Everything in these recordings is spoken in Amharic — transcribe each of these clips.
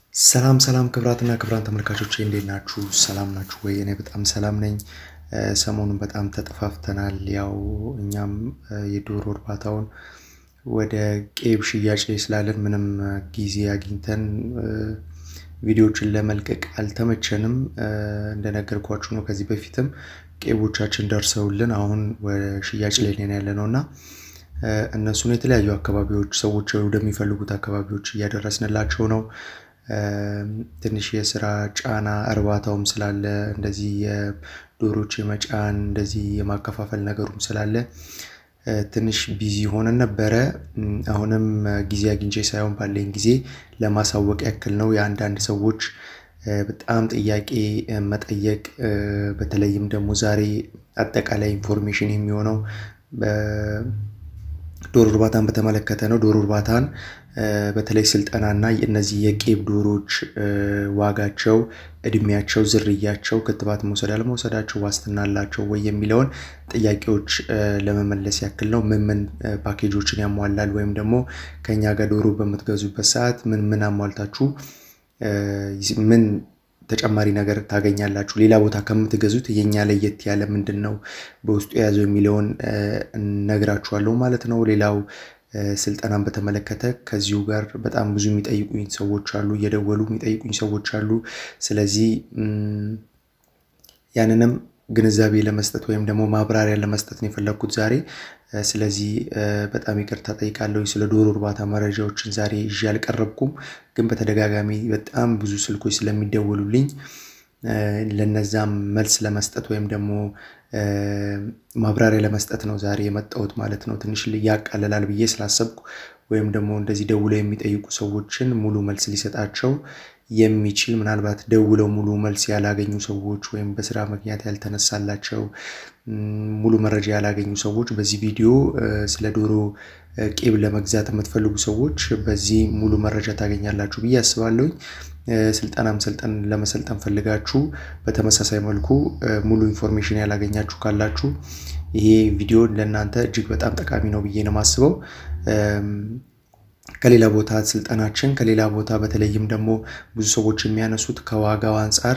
ሰላም ሰላም ክብራትና ክብራን ተመልካቾች እንዴት ናችሁ? ሰላም ናችሁ ወይ? እኔ በጣም ሰላም ነኝ። ሰሞኑን በጣም ተጠፋፍተናል። ያው እኛም የዶሮ እርባታውን ወደ ቄብ ሽያጭ ላይ ስላለን ምንም ጊዜ አግኝተን ቪዲዮዎችን ለመልቀቅ አልተመቸንም። እንደነገርኳችሁ ነው ከዚህ በፊትም ቄቦቻችን ደርሰውልን አሁን ሽያጭ ላይ ነን ያለ ነው እና እነሱን የተለያዩ አካባቢዎች ሰዎች ወደሚፈልጉት አካባቢዎች እያደረስንላቸው ነው። ትንሽ የስራ ጫና እርባታውም ስላለ እንደዚህ የዶሮች የመጫን እንደዚህ የማከፋፈል ነገሩም ስላለ ትንሽ ቢዚ ሆነን ነበረ። አሁንም ጊዜ አግኝቼ ሳይሆን ባለኝ ጊዜ ለማሳወቅ ያክል ነው። የአንዳንድ ሰዎች በጣም ጥያቄ መጠየቅ በተለይም ደግሞ ዛሬ አጠቃላይ ኢንፎርሜሽን የሚሆነው ዶሮ እርባታን በተመለከተ ነው። ዶሮ እርባታን በተለይ ስልጠናና እነዚህ የቄብ ዶሮዎች ዋጋቸው፣ እድሜያቸው፣ ዝርያቸው፣ ክትባት መውሰድ አለመውሰዳቸው፣ ዋስትና አላቸው ወይ የሚለውን ጥያቄዎች ለመመለስ ያክል ነው። ምን ምን ፓኬጆችን ያሟላል ወይም ደግሞ ከኛ ጋር ዶሮ በምትገዙበት ሰዓት ምን ምን አሟልታችሁ ምን ተጨማሪ ነገር ታገኛላችሁ፣ ሌላ ቦታ ከምትገዙት የኛ ለየት ያለ ምንድን ነው በውስጡ የያዘው የሚለውን ነግራችኋለሁ ማለት ነው። ሌላው ስልጠናን በተመለከተ ከዚሁ ጋር በጣም ብዙ የሚጠይቁኝ ሰዎች አሉ፣ እየደወሉ የሚጠይቁኝ ሰዎች አሉ። ስለዚህ ያንንም ግንዛቤ ለመስጠት ወይም ደግሞ ማብራሪያ ለመስጠት ነው የፈለግኩት ዛሬ። ስለዚህ በጣም ይቅርታ ጠይቃለሁ። ስለ ዶሮ እርባታ መረጃዎችን ዛሬ ይዤ አልቀረብኩም፣ ግን በተደጋጋሚ በጣም ብዙ ስልኮች ስለሚደወሉልኝ ለነዛም መልስ ለመስጠት ወይም ደግሞ ማብራሪያ ለመስጠት ነው ዛሬ የመጣሁት ማለት ነው። ትንሽ ያቃልላል ብዬ ስላሰብኩ ወይም ደግሞ እንደዚህ ደውለው የሚጠይቁ ሰዎችን ሙሉ መልስ ሊሰጣቸው የሚችል ምናልባት ደውለው ሙሉ መልስ ያላገኙ ሰዎች ወይም በስራ ምክንያት ያልተነሳላቸው ሙሉ መረጃ ያላገኙ ሰዎች በዚህ ቪዲዮ ስለ ዶሮ ቄብ ለመግዛት የምትፈልጉ ሰዎች በዚህ ሙሉ መረጃ ታገኛላችሁ ብዬ አስባለሁኝ። ስልጠናም ሰልጠን ለመሰልጠን ፈልጋችሁ በተመሳሳይ መልኩ ሙሉ ኢንፎርሜሽን ያላገኛችሁ ካላችሁ ይሄ ቪዲዮ ለእናንተ እጅግ በጣም ጠቃሚ ነው ብዬ ነው የማስበው። ከሌላ ቦታ ስልጠናችን ከሌላ ቦታ በተለይም ደግሞ ብዙ ሰዎች የሚያነሱት ከዋጋው አንጻር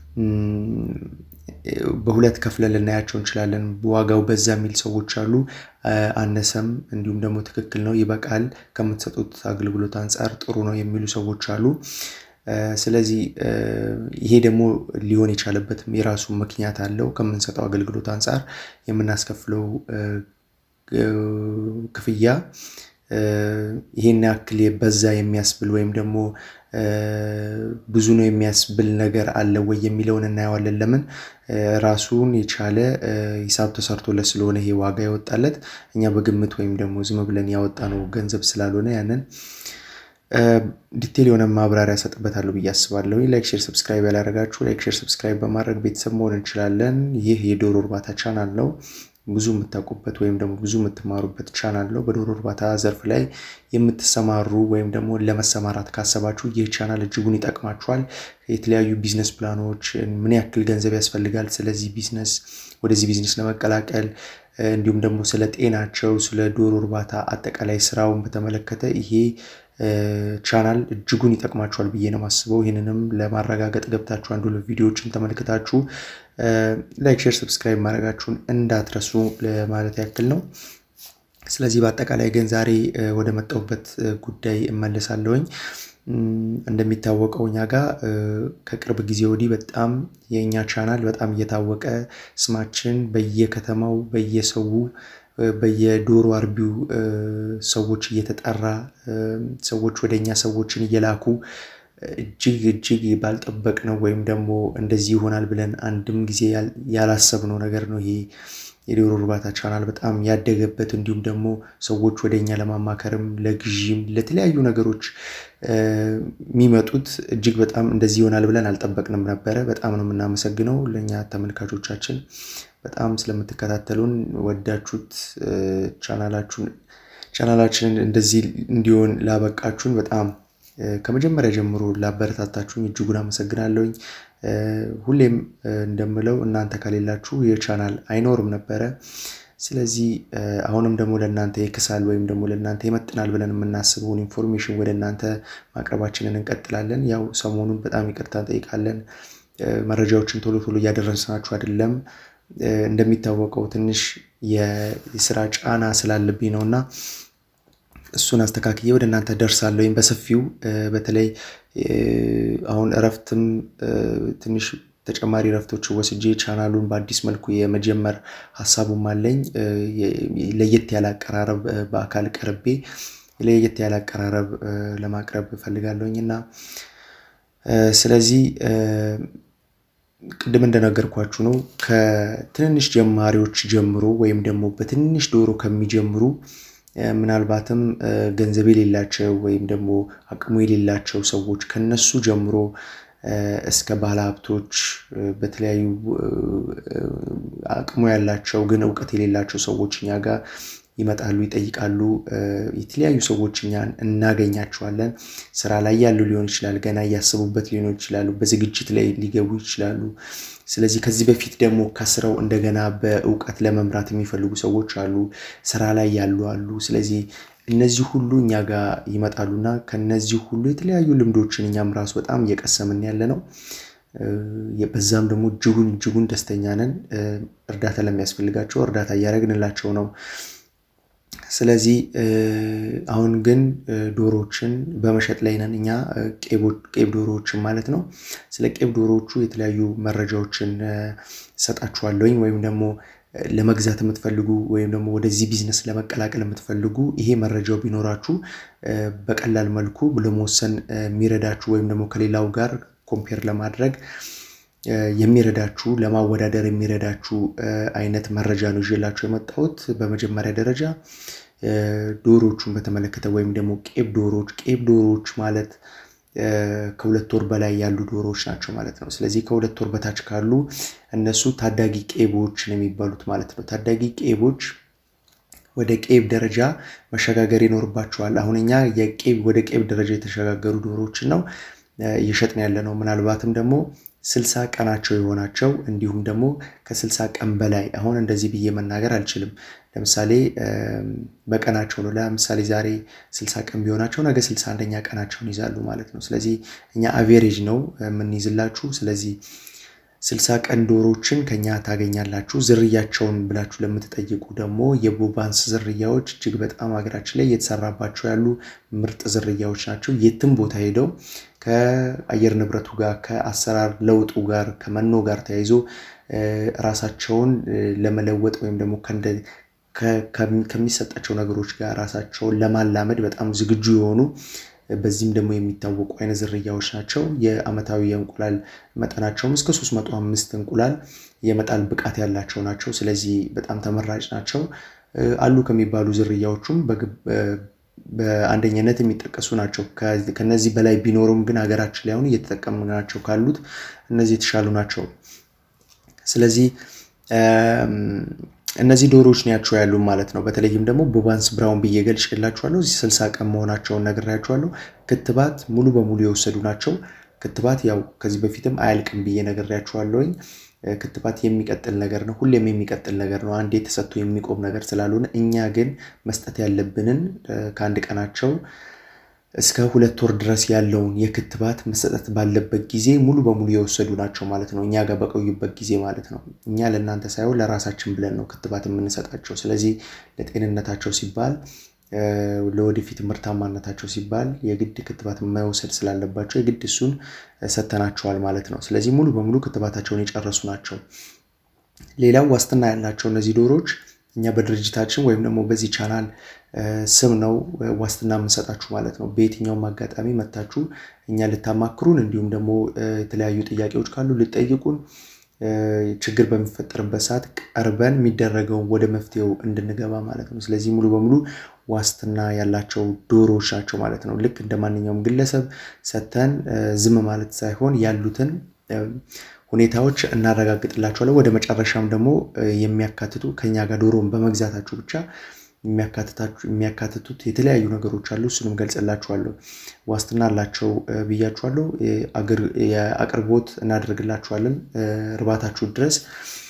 በሁለት ከፍለን ልናያቸው እንችላለን። ዋጋው በዛ የሚል ሰዎች አሉ፣ አነሰም እንዲሁም ደግሞ ትክክል ነው ይበቃል፣ ከምትሰጡት አገልግሎት አንጻር ጥሩ ነው የሚሉ ሰዎች አሉ። ስለዚህ ይሄ ደግሞ ሊሆን የቻለበትም የራሱ ምክንያት አለው። ከምንሰጠው አገልግሎት አንጻር የምናስከፍለው ክፍያ ይሄን ያክል በዛ የሚያስብል ወይም ደግሞ ብዙ ነው የሚያስብል ነገር አለ ወይ የሚለውን እናየዋለን። ለምን ራሱን የቻለ ሂሳብ ተሰርቶለት ስለሆነ ይሄ ዋጋ ያወጣለት እኛ በግምት ወይም ደግሞ ዝም ብለን ያወጣነው ገንዘብ ስላልሆነ ያንን ዲቴል የሆነ ማብራሪያ ሰጥበታለሁ ብዬ አስባለሁ። ላይክ፣ ሼር፣ ሰብስክራይብ ያላደረጋችሁ ላይክ፣ ሼር፣ ሰብስክራይብ በማድረግ ቤተሰብ መሆን እንችላለን። ይህ የዶሮ እርባታ ቻናል ነው። ብዙ የምታውቁበት ወይም ደግሞ ብዙ የምትማሩበት ቻናል ነው። በዶሮ እርባታ ዘርፍ ላይ የምትሰማሩ ወይም ደግሞ ለመሰማራት ካሰባችሁ ይህ ቻናል እጅጉን ይጠቅማችኋል። የተለያዩ ቢዝነስ ፕላኖች፣ ምን ያክል ገንዘብ ያስፈልጋል፣ ስለዚህ ቢዝነስ ወደዚህ ቢዝነስ ለመቀላቀል እንዲሁም ደግሞ ስለ ጤናቸው፣ ስለ ዶሮ እርባታ አጠቃላይ ስራውን በተመለከተ ይሄ ቻናል እጅጉን ይጠቅማችኋል ብዬ ነው የማስበው። ይህንንም ለማረጋገጥ ገብታችሁ አንዱ ቪዲዮዎችን ተመልክታችሁ ላይክ፣ ሼር፣ ሰብስክራይብ ማድረጋችሁን እንዳትረሱ ለማለት ያክል ነው። ስለዚህ በአጠቃላይ ግን ዛሬ ወደ መጣሁበት ጉዳይ እመለሳለሁኝ። እንደሚታወቀው እኛ ጋር ከቅርብ ጊዜ ወዲህ በጣም የእኛ ቻናል በጣም እየታወቀ ስማችን በየከተማው በየሰው በየዶሮ አርቢው ሰዎች እየተጠራ ሰዎች ወደ እኛ ሰዎችን እየላኩ እጅግ እጅግ ባልጠበቅ ነው ወይም ደግሞ እንደዚህ ይሆናል ብለን አንድም ጊዜ ያላሰብነው ነገር ነው ይሄ የዶሮ እርባታ ቻናል በጣም ያደገበት እንዲሁም ደግሞ ሰዎች ወደ እኛ ለማማከርም ለግዢም ለተለያዩ ነገሮች የሚመጡት እጅግ በጣም እንደዚህ ይሆናል ብለን አልጠበቅንም ነበረ። በጣም ነው የምናመሰግነው ለእኛ ተመልካቾቻችን በጣም ስለምትከታተሉን ወዳችሁት ቻናላችሁን ቻናላችንን እንደዚህ እንዲሆን ላበቃችሁን በጣም ከመጀመሪያ ጀምሮ ላበረታታችሁኝ እጅጉን አመሰግናለሁኝ። ሁሌም እንደምለው እናንተ ከሌላችሁ ይህ ቻናል አይኖርም ነበረ። ስለዚህ አሁንም ደግሞ ለእናንተ ይክሳል ወይም ደግሞ ለእናንተ ይመጥናል ብለን የምናስበውን ኢንፎርሜሽን ወደ እናንተ ማቅረባችንን እንቀጥላለን። ያው ሰሞኑን በጣም ይቅርታ እንጠይቃለን። መረጃዎችን ቶሎ ቶሎ እያደረስናችሁ አይደለም። እንደሚታወቀው ትንሽ የስራ ጫና ስላለብኝ ነው እና እሱን አስተካክዬ ወደ እናንተ ደርሳለሁ ወይም በሰፊው በተለይ አሁን እረፍትም ትንሽ ተጨማሪ እረፍቶች ወስጄ ቻናሉን በአዲስ መልኩ የመጀመር ሀሳቡም አለኝ። ለየት ያለ አቀራረብ በአካል ቀርቤ ለየት ያለ አቀራረብ ለማቅረብ እፈልጋለሁኝ እና ስለዚህ ቅድም እንደነገርኳችሁ ነው ከትንንሽ ጀማሪዎች ጀምሮ ወይም ደግሞ በትንሽ ዶሮ ከሚጀምሩ ምናልባትም ገንዘብ የሌላቸው ወይም ደግሞ አቅሙ የሌላቸው ሰዎች ከነሱ ጀምሮ እስከ ባለ ሀብቶች በተለያዩ አቅሙ ያላቸው ግን እውቀት የሌላቸው ሰዎች እኛ ጋር ይመጣሉ፣ ይጠይቃሉ። የተለያዩ ሰዎች እኛን እናገኛቸዋለን። ስራ ላይ ያሉ ሊሆን ይችላል፣ ገና እያሰቡበት ሊሆን ይችላሉ፣ በዝግጅት ላይ ሊገቡ ይችላሉ። ስለዚህ ከዚህ በፊት ደግሞ ከስረው እንደገና በእውቀት ለመምራት የሚፈልጉ ሰዎች አሉ፣ ስራ ላይ ያሉ አሉ። ስለዚህ እነዚህ ሁሉ እኛ ጋር ይመጣሉና ከነዚህ ሁሉ የተለያዩ ልምዶችን እኛም ራሱ በጣም እየቀሰምን ያለ ነው። በዛም ደግሞ እጅጉን እጅጉን ደስተኛ ነን። እርዳታ ለሚያስፈልጋቸው እርዳታ እያደረግንላቸው ነው። ስለዚህ አሁን ግን ዶሮዎችን በመሸጥ ላይ ነን እኛ ቄብ ዶሮዎችን ማለት ነው። ስለ ቄብ ዶሮዎቹ የተለያዩ መረጃዎችን እሰጣችኋለሁኝ ወይም ደግሞ ለመግዛት የምትፈልጉ ወይም ደግሞ ወደዚህ ቢዝነስ ለመቀላቀል የምትፈልጉ ይሄ መረጃው ቢኖራችሁ በቀላል መልኩ ለመወሰን የሚረዳችሁ ወይም ደግሞ ከሌላው ጋር ኮምፔር ለማድረግ የሚረዳችሁ ለማወዳደር የሚረዳችሁ አይነት መረጃ ነው ይዤላችሁ የመጣሁት። በመጀመሪያ ደረጃ ዶሮዎቹን በተመለከተ ወይም ደግሞ ቄብ ዶሮዎች ቄብ ዶሮዎች ማለት ከሁለት ወር በላይ ያሉ ዶሮዎች ናቸው ማለት ነው። ስለዚህ ከሁለት ወር በታች ካሉ እነሱ ታዳጊ ቄቦች ነው የሚባሉት ማለት ነው። ታዳጊ ቄቦች ወደ ቄብ ደረጃ መሸጋገር ይኖርባቸዋል። አሁን እኛ የቄብ ወደ ቄብ ደረጃ የተሸጋገሩ ዶሮዎችን ነው እየሸጥን ያለ ነው። ምናልባትም ደግሞ ስልሳ ቀናቸው የሆናቸው እንዲሁም ደግሞ ከስልሳ ቀን በላይ አሁን እንደዚህ ብዬ መናገር አልችልም። ለምሳሌ በቀናቸው ነው። ለምሳሌ ዛሬ ስልሳ ቀን ቢሆናቸው ነገ ስልሳ አንደኛ ቀናቸውን ይዛሉ ማለት ነው። ስለዚህ እኛ አቬሬጅ ነው የምንይዝላችሁ። ስለዚህ ስልሳ ቀን ዶሮዎችን ከኛ ታገኛላችሁ። ዝርያቸውን ብላችሁ ለምትጠይቁ ደግሞ የቦባንስ ዝርያዎች እጅግ በጣም ሀገራችን ላይ እየተሰራባቸው ያሉ ምርጥ ዝርያዎች ናቸው። የትም ቦታ ሄደው ከአየር ንብረቱ ጋር ከአሰራር ለውጡ ጋር ከመኖ ጋር ተያይዞ ራሳቸውን ለመለወጥ ወይም ደግሞ ከሚሰጣቸው ነገሮች ጋር ራሳቸውን ለማላመድ በጣም ዝግጁ የሆኑ በዚህም ደግሞ የሚታወቁ አይነት ዝርያዎች ናቸው። የአመታዊ የእንቁላል መጠናቸውም እስከ 305 እንቁላል የመጣል ብቃት ያላቸው ናቸው። ስለዚህ በጣም ተመራጭ ናቸው። አሉ ከሚባሉ ዝርያዎቹም በአንደኝነት የሚጠቀሱ ናቸው። ከነዚህ በላይ ቢኖሩም ግን ሀገራችን ላይ አሁን እየተጠቀሙ ናቸው ካሉት እነዚህ የተሻሉ ናቸው። ስለዚህ እነዚህ ዶሮዎች ናቸው ያሉ ማለት ነው። በተለይም ደግሞ ቦባንስ ብራውን ብዬ ገልጬላችኋለሁ። እዚህ ስልሳ ቀን መሆናቸውን ነግሬያችኋለሁ። ክትባት ሙሉ በሙሉ የወሰዱ ናቸው። ክትባት ያው ከዚህ በፊትም አያልቅም ብዬ ነግሬያችኋለሁኝ። ክትባት የሚቀጥል ነገር ነው። ሁሌም የሚቀጥል ነገር ነው። አንዴ ተሰጥቶ የሚቆም ነገር ስላልሆነ እኛ ግን መስጠት ያለብንን ከአንድ ቀናቸው እስከ ሁለት ወር ድረስ ያለውን የክትባት መሰጠት ባለበት ጊዜ ሙሉ በሙሉ የወሰዱ ናቸው ማለት ነው። እኛ ጋር በቆዩበት ጊዜ ማለት ነው። እኛ ለእናንተ ሳይሆን ለራሳችን ብለን ነው ክትባት የምንሰጣቸው። ስለዚህ ለጤንነታቸው ሲባል ለወደፊት ምርታማነታቸው ሲባል የግድ ክትባት መውሰድ ስላለባቸው የግድ እሱን ሰተናቸዋል ማለት ነው። ስለዚህ ሙሉ በሙሉ ክትባታቸውን የጨረሱ ናቸው። ሌላው ዋስትና ያላቸው እነዚህ ዶሮዎች እኛ በድርጅታችን ወይም ደግሞ በዚህ ቻናል ስም ነው ዋስትና የምንሰጣችሁ ማለት ነው። በየትኛውም አጋጣሚ መታችሁ እኛ ልታማክሩን እንዲሁም ደግሞ የተለያዩ ጥያቄዎች ካሉ ልጠይቁን ችግር በሚፈጠርበት ሰዓት ቀርበን የሚደረገውን ወደ መፍትሄው እንድንገባ ማለት ነው። ስለዚህ ሙሉ በሙሉ ዋስትና ያላቸው ዶሮዎች ናቸው ማለት ነው። ልክ እንደ ማንኛውም ግለሰብ ሰተን ዝም ማለት ሳይሆን ያሉትን ሁኔታዎች እናረጋግጥላቸዋለን። ወደ መጨረሻም ደግሞ የሚያካትቱ ከኛ ጋር ዶሮን በመግዛታችሁ ብቻ የሚያካትቱት የተለያዩ ነገሮች አሉ። እሱንም ገልጽላችኋለሁ። ዋስትና አላቸው ብያችኋለሁ። የአቅርቦት እናደርግላችኋለን እርባታችሁ ድረስ።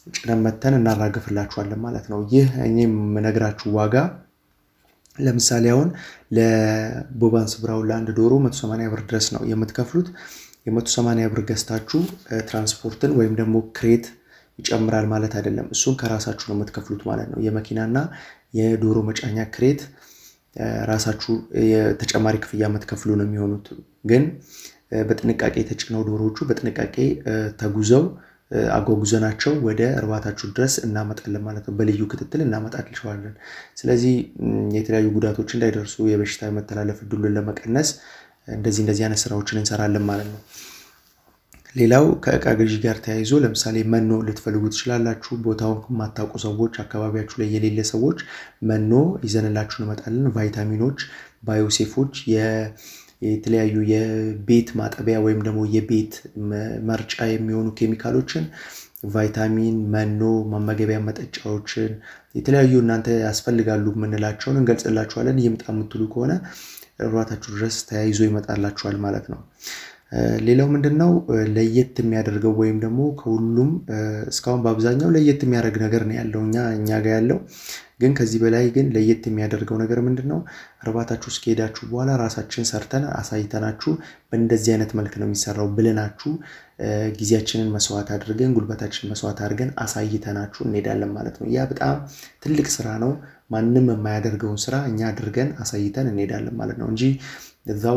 ጭነን መተን እናራግፍላችኋለን ማለት ነው። ይህ እኔ የምነግራችሁ ዋጋ ለምሳሌ አሁን ለቦባንስ ብራውን ለአንድ ዶሮ 180 ብር ድረስ ነው የምትከፍሉት። የ180 ብር ገዝታችሁ ትራንስፖርትን ወይም ደግሞ ክሬት ይጨምራል ማለት አይደለም። እሱን ከራሳችሁ ነው የምትከፍሉት ማለት ነው። የመኪናና የዶሮ መጫኛ ክሬት ራሳችሁ የተጨማሪ ክፍያ የምትከፍሉ ነው የሚሆኑት። ግን በጥንቃቄ የተጭነው ዶሮዎቹ በጥንቃቄ ተጉዘው አጓጉዘናቸው ወደ እርባታችሁ ድረስ እናመጣለን ማለት ነው። በልዩ ክትትል እናመጣልቸዋለን። ስለዚህ የተለያዩ ጉዳቶች እንዳይደርሱ የበሽታ የመተላለፍ እድሉን ለመቀነስ እንደዚህ እንደዚህ አይነት ስራዎችን እንሰራለን ማለት ነው። ሌላው ከእቃ ግዢ ጋር ተያይዞ ለምሳሌ መኖ ልትፈልጉ ትችላላችሁ። ቦታውን የማታውቁ ሰዎች፣ አካባቢያችሁ ላይ የሌለ ሰዎች መኖ ይዘንላችሁ እንመጣለን። ቫይታሚኖች፣ ባዮሴፎች፣ የተለያዩ የቤት ማጠቢያ ወይም ደግሞ የቤት መርጫ የሚሆኑ ኬሚካሎችን፣ ቫይታሚን፣ መኖ፣ መመገቢያ መጠጫዎችን የተለያዩ እናንተ ያስፈልጋሉ የምንላቸውን እንገልጽላችኋለን። ይምጣ የምትሉ ከሆነ እርባታችሁ ድረስ ተያይዞ ይመጣላችኋል ማለት ነው። ሌላው ምንድን ነው ለየት የሚያደርገው ወይም ደግሞ ከሁሉም እስካሁን በአብዛኛው ለየት የሚያደርግ ነገር ነው ያለው እኛ እኛ ጋር ያለው ግን ከዚህ በላይ ግን ለየት የሚያደርገው ነገር ምንድን ነው? እርባታችሁ እስከሄዳችሁ በኋላ ራሳችን ሰርተን አሳይተናችሁ በእንደዚህ አይነት መልክ ነው የሚሰራው ብለናችሁ ጊዜያችንን መስዋዕት አድርገን ጉልበታችንን መስዋዕት አድርገን አሳይተናችሁ እንሄዳለን ማለት ነው። ያ በጣም ትልቅ ስራ ነው። ማንም የማያደርገውን ስራ እኛ አድርገን አሳይተን እንሄዳለን ማለት ነው እንጂ እዛው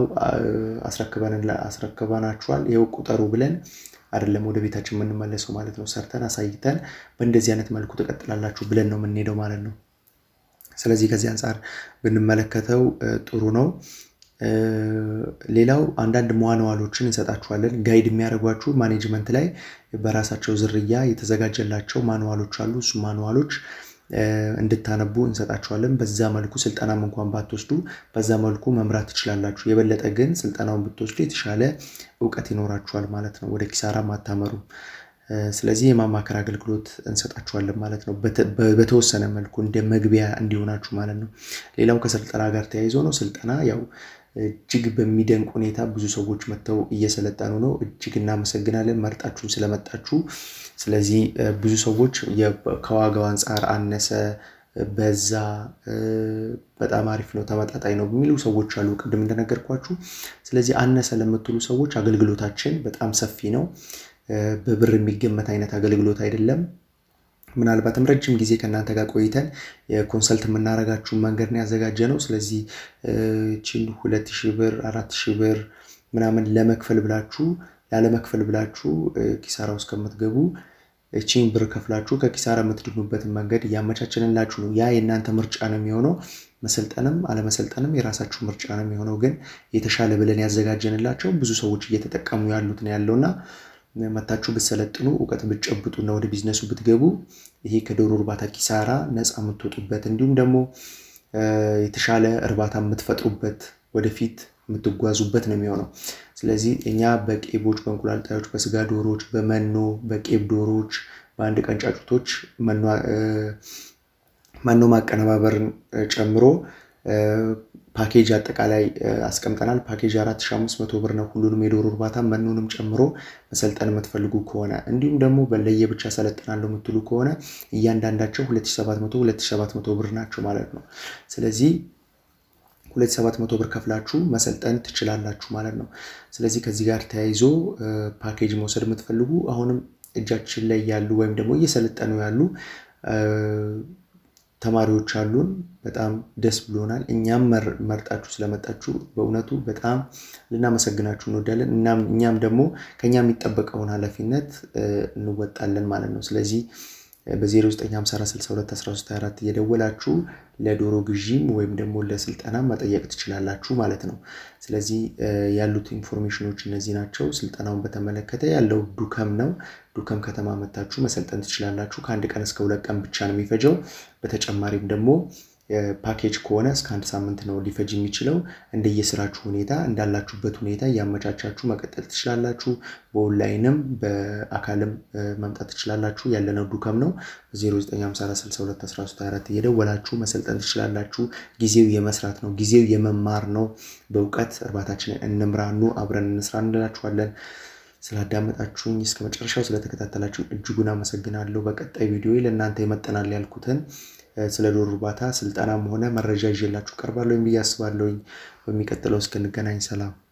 አስረክበናችኋል ይኸው ቁጠሩ ብለን አይደለም ወደ ቤታችን የምንመለሰው ማለት ነው። ሰርተን አሳይተን በእንደዚህ አይነት መልኩ ትቀጥላላችሁ ብለን ነው የምንሄደው ማለት ነው። ስለዚህ ከዚህ አንጻር ብንመለከተው ጥሩ ነው። ሌላው አንዳንድ ማኑዋሎችን እንሰጣችኋለን። ጋይድ የሚያደርጓችሁ ማኔጅመንት ላይ በራሳቸው ዝርያ የተዘጋጀላቸው ማኑዋሎች አሉ። እሱ ማኑዋሎች እንድታነቡ እንሰጣችኋለን። በዛ መልኩ ስልጠናም እንኳን ባትወስዱ በዛ መልኩ መምራት ትችላላችሁ። የበለጠ ግን ስልጠናውን ብትወስዱ የተሻለ እውቀት ይኖራችኋል ማለት ነው። ወደ ኪሳራም አታመሩም። ስለዚህ የማማከር አገልግሎት እንሰጣችኋለን ማለት ነው። በተወሰነ መልኩ እንደ መግቢያ እንዲሆናችሁ ማለት ነው። ሌላው ከስልጠና ጋር ተያይዞ ነው። ስልጠና ያው እጅግ በሚደንቅ ሁኔታ ብዙ ሰዎች መጥተው እየሰለጠኑ ነው። እጅግ እናመሰግናለን መርጣችሁን ስለመጣችሁ። ስለዚህ ብዙ ሰዎች ከዋጋው አንጻር አነሰ፣ በዛ፣ በጣም አሪፍ ነው፣ ተመጣጣኝ ነው የሚሉ ሰዎች አሉ፣ ቅድም እንደነገርኳችሁ። ስለዚህ አነሰ ለምትሉ ሰዎች አገልግሎታችን በጣም ሰፊ ነው። በብር የሚገመት አይነት አገልግሎት አይደለም። ምናልባትም ረጅም ጊዜ ከእናንተ ጋር ቆይተን የኮንሰልት የምናደርጋችሁን መንገድ ነው ያዘጋጀ ነው። ስለዚህ ቺን ሁለት ሺህ ብር አራት ሺህ ብር ምናምን ለመክፈል ብላችሁ ላለመክፈል ብላችሁ ኪሳራ ውስጥ ከምትገቡ ቺን ብር ከፍላችሁ ከኪሳራ የምትድኑበትን መንገድ እያመቻችንላችሁ ነው። ያ የእናንተ ምርጫ ነው የሚሆነው። መሰልጠንም አለመሰልጠንም የራሳችሁ ምርጫ ነው የሚሆነው። ግን የተሻለ ብለን ያዘጋጀንላቸው ብዙ ሰዎች እየተጠቀሙ ያሉት ነው ያለውና መታችሁ ብትሰለጥኑ እውቀት ብትጨብጡና ወደ ቢዝነሱ ብትገቡ ይሄ ከዶሮ እርባታ ኪሳራ ነፃ የምትወጡበት እንዲሁም ደግሞ የተሻለ እርባታ የምትፈጥሩበት ወደፊት የምትጓዙበት ነው የሚሆነው። ስለዚህ እኛ በቄቦች፣ በእንቁላል ጣዮች፣ በስጋ ዶሮዎች፣ በመኖ በቄብ ዶሮዎች፣ በአንድ ቀን ጫጩቶች መኖ ማቀነባበርን ጨምሮ ፓኬጅ አጠቃላይ አስቀምጠናል። ፓኬጅ 4500 ብር ነው። ሁሉንም የዶሮ እርባታ መኖንም ጨምሮ መሰልጠን የምትፈልጉ ከሆነ እንዲሁም ደግሞ በለየ ብቻ ሰለጥናለሁ የምትሉ ከሆነ እያንዳንዳቸው 2700 2700 ብር ናቸው ማለት ነው። ስለዚህ 2700 ብር ከፍላችሁ መሰልጠን ትችላላችሁ ማለት ነው። ስለዚህ ከዚህ ጋር ተያይዞ ፓኬጅ መውሰድ የምትፈልጉ አሁንም እጃችን ላይ ያሉ ወይም ደግሞ እየሰለጠኑ ያሉ ተማሪዎች አሉን። በጣም ደስ ብሎናል። እኛም መርጣችሁ ስለመጣችሁ በእውነቱ በጣም ልናመሰግናችሁ እንወዳለን። እኛም ደግሞ ከኛ የሚጠበቀውን ኃላፊነት እንወጣለን ማለት ነው። ስለዚህ በ0954621324 እየደወላችሁ ለዶሮ ግዢም ወይም ደግሞ ለስልጠና መጠየቅ ትችላላችሁ ማለት ነው። ስለዚህ ያሉት ኢንፎርሜሽኖች እነዚህ ናቸው። ስልጠናውን በተመለከተ ያለው ዱከም ነው። ዱከም ከተማ መታችሁ መሰልጠን ትችላላችሁ። ከአንድ ቀን እስከ ሁለት ቀን ብቻ ነው የሚፈጀው። በተጨማሪም ደግሞ ፓኬጅ ከሆነ እስከ አንድ ሳምንት ነው ሊፈጅ የሚችለው። እንደየስራችሁ ሁኔታ እንዳላችሁበት ሁኔታ እያመቻቻችሁ መቀጠል ትችላላችሁ። በኦንላይንም በአካልም መምጣት ትችላላችሁ። ያለነው ዱከም ነው። በ0954621324 እየደወላችሁ መሰልጠን ትችላላችሁ። ጊዜው የመስራት ነው። ጊዜው የመማር ነው። በእውቀት እርባታችንን እንምራኑ አብረን እንስራ እንላችኋለን። ስላዳመጣችሁኝ እስከ መጨረሻው ስለተከታተላችሁኝ እጅጉን አመሰግናለሁ። በቀጣይ ቪዲዮ ለእናንተ ይመጠናል ያልኩትን ስለ ዶሮ እርባታ ስልጠናም ሆነ መረጃ ይዤላችሁ ቀርባለሁ ብዬ አስባለሁኝ። በሚቀጥለው እስክንገናኝ ሰላም።